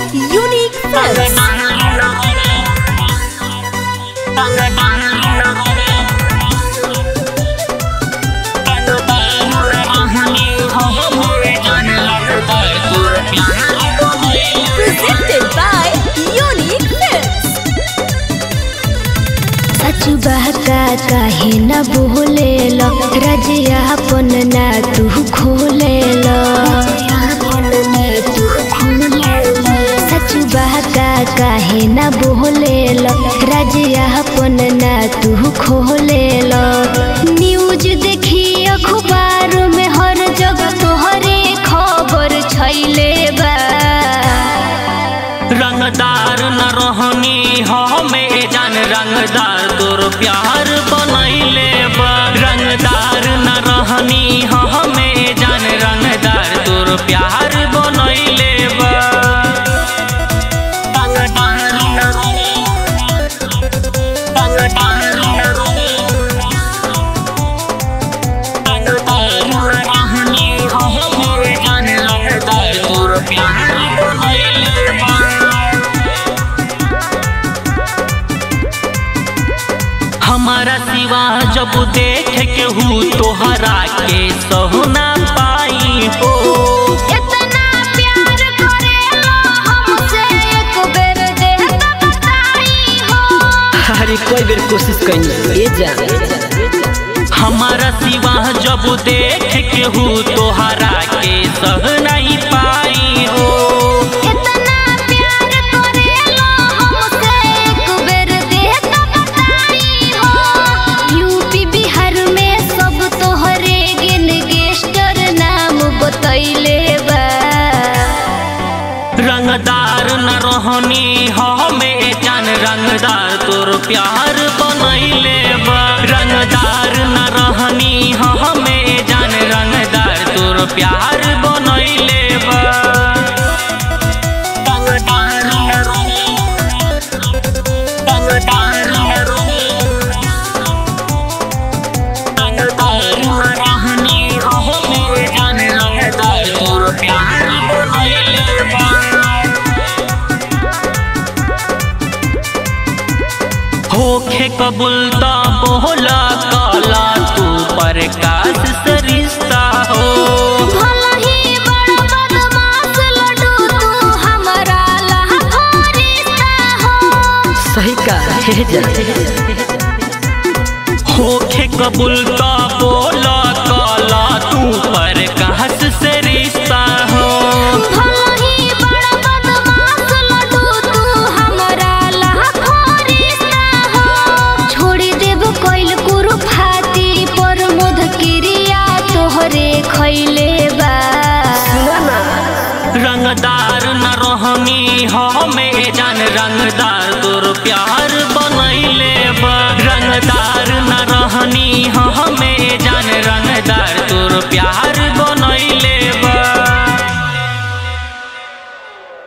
Unique Films. Presented by Unique Films. सच बहका काहे न बोले लो रजिया अपन ना तू खोले लो सच बहका काहे न बोले लो रजिया अपन ना तू खोले लो न्यूज देखी अखबार में हर जगह तोहरे खबर छैले बा रंगदार न रहनी हमें जान रंगदार तोर प्यार बनैले बा रंगदार न रहनी हमें जान रंगदार तोर प्यार बनैले बा तोर प्यार बनैले बा हमारा सिवा जब देख के हूँ तोहरा के सहुना पाई हो इतना प्यार करेला हमसे एक बेर दे त बताई हो अरे कोई बेर कोशिश कहीं ये जान हमारा सिवा जब देख के हूँ तोहरा के सह नहीं पाई हो इतना प्यार करेला हमसे एक बेर दे त बताई हो यूपी बिहार में सब तोहरे गिन गेस्टर नाम बतैले बा रंगदार न रहनी हमें जान रंगदार तोर प्यार बनैले बा रंगदार न रहनी हमें जान रंगदार तोर प्यार बनैले बा तोर प्यार बनैले बा होखे कबूल त बोला काला तू प्रकाश से रिश्ता हो भला ही बड़ा बदमाश लड्डू तू हमारा लाखों रिश्ता हो सही का हे जान होखे कबूल त बोला काला तू प्रकाश से रिश्ता हो भला ही बड़ा बदमाश लड्डू तू हमारा लाखों रिश्ता हो छोड़ी देब कोइल कुरु फाती पर मुध क्रिया तोहरे खैले बा रंगदार न रहनी हमें जान रंगदार तोर प्यार बनैले बा रंगदार न रहनी